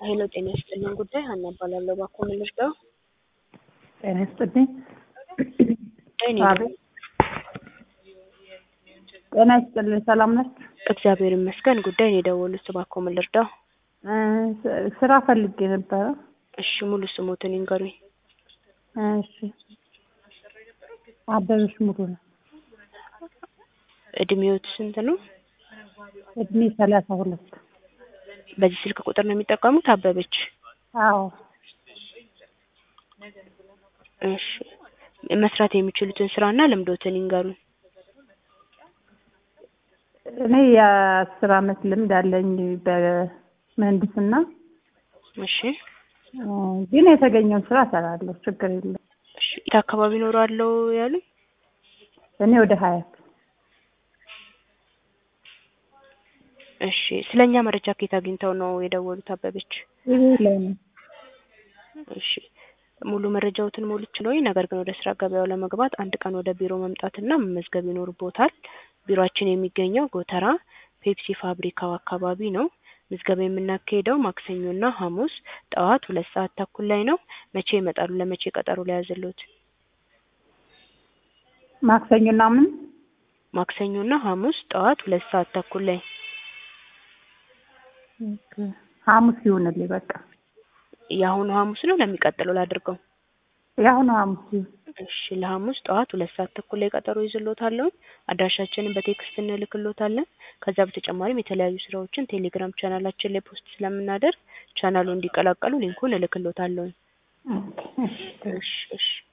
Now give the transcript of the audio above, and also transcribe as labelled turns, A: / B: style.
A: ሄሎ ጤና ይስጥልኝ ጉዳይ ሀና እባላለሁ። እባክዎ ምን ልርዳው?
B: ጤና ይስጥልኝ።
A: እኔ
B: አቤት። ጤና ይስጥልኝ። ሰላም ነች?
A: እግዚአብሔር ይመስገን። ጉዳይ ነው የደወሉት። እባክዎ ምን ልርዳው?
B: እ ስራ ፈልጌ ነበረ።
A: እሺ ሙሉ ስሞትን ይንገሩኝ።
B: እሺ አበበች ሙሉ ነው።
A: እድሜዎት ስንት ነው?
B: እድሜ ሰላሳ ሁለት
A: በዚህ ስልክ ቁጥር ነው የሚጠቀሙት? አበበች
B: አዎ
A: እሺ መስራት የሚችሉትን ስራና ልምዶትን ይንገሩኝ።
B: እኔ የአስር አመት ልምድ አለኝ በምህንድስና
A: እሺ
B: እ ግን የተገኘውን ስራ እሰራለሁ። ችግር የለም።
A: እሺ የት አካባቢ እኖራለሁ ያሉኝ?
B: እኔ ወደ ሀያት
A: እሺ ስለኛ መረጃ ከየት አግኝተው ነው የደወሉት አበበች?
B: ይሄ ላይ ነው።
A: እሺ ሙሉ መረጃዎትን ሞልቼ ነገር ግን ወደ ስራ ገበያው ለመግባት አንድ ቀን ወደ ቢሮ መምጣትና መመዝገብ ይኖርቦታል። ቢሮአችን የሚገኘው ጎተራ ፔፕሲ ፋብሪካው አካባቢ ነው። ምዝገባ የምናካሄደው ማክሰኞና ሐሙስ ጠዋት ሁለት ሰዓት ተኩል ላይ ነው። መቼ ይመጣሉ? ለመቼ ቀጠሮ ሊያዝልዎት?
B: ማክሰኞና ምን
A: ማክሰኞና ሐሙስ ጠዋት ሁለት ሰዓት ተኩል ላይ
B: ሐሙስ ይሁንልኝ በቃ
A: የአሁኑ ሐሙስ ነው ለሚቀጥለው ላድርገው?
B: የአሁኑ ሐሙስ ይሁን።
A: እሺ ለሐሙስ ጠዋት ሁለት ሰዓት ተኩል ላይ ቀጠሮ ይዝልዎታለሁ። አድራሻችንን በቴክስት እንልክልዎታለን። ከዛ በተጨማሪም የተለያዩ ስራዎችን ቴሌግራም ቻናላችን ላይ ፖስት ስለምናደርግ ቻናሉ እንዲቀላቀሉ ሊንኩን እልክልዎታለሁ።
B: ኦኬ፣ እሺ።
A: እሺ እሺ